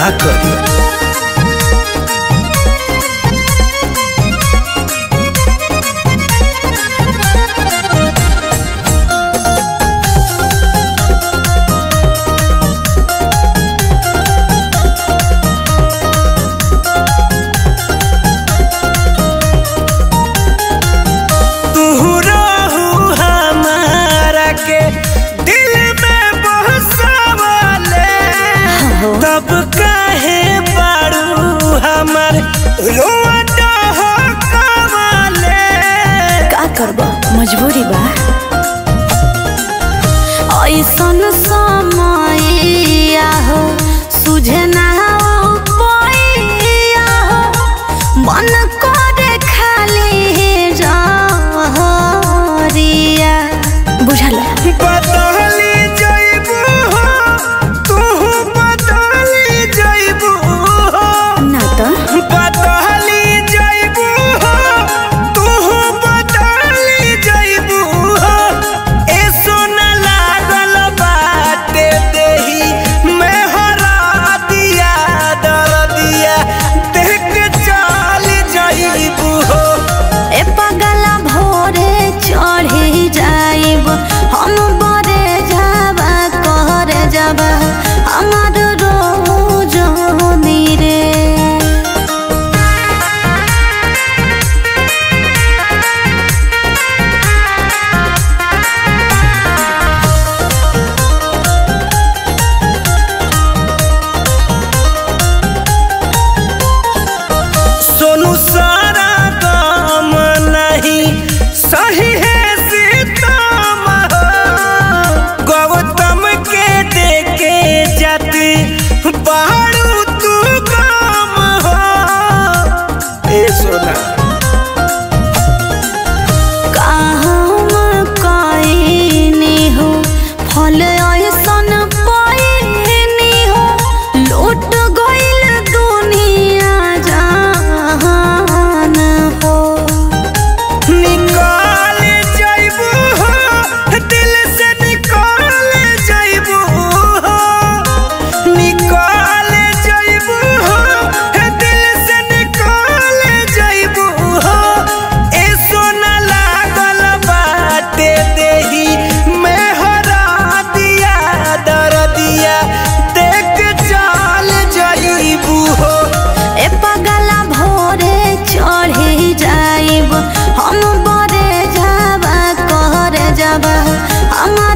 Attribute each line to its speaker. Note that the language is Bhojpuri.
Speaker 1: का करी तू रहू हमारा के दिल में बहसावले तब काहे बारू हमर रोआ डहकावले
Speaker 2: का करब मजबूरी बा ऐसन समय हो सुझे ना पैया हो मन करे खाली जहरिया बुझल
Speaker 1: बदली जइबू हो तू बदली जइबू हो
Speaker 2: ना तो
Speaker 1: बदली जइबू हो तू बदली जइबू हो ए सोना लागल बाटे देही मैं हरा दिया दर दिया देख चल जइबू हो
Speaker 2: ए पगला भोरे चढ़े जाइब हम बरे जाबा करे जाबा हमार रोज रे
Speaker 1: सोनू सारा काम नहीं सही है सीतम गौतम के देखे जाती बारू तू काम हो ए सोना
Speaker 2: काम कइनी हो फल ऐसन पाइनी हो लूट गइल दुनिया जहान हो
Speaker 1: निकाल जाइबू हो दिल से निकाल जाइबू हो निकाल जाइबू हो दिल से निकाल जाइबू हो ए सोना लागल बाटे देही मैं हरा दिया दर दिया देख चल जाइबू हो
Speaker 2: ए पगला भोरे चढ़े जाइब हम बरे जाबा करे जाबा हमार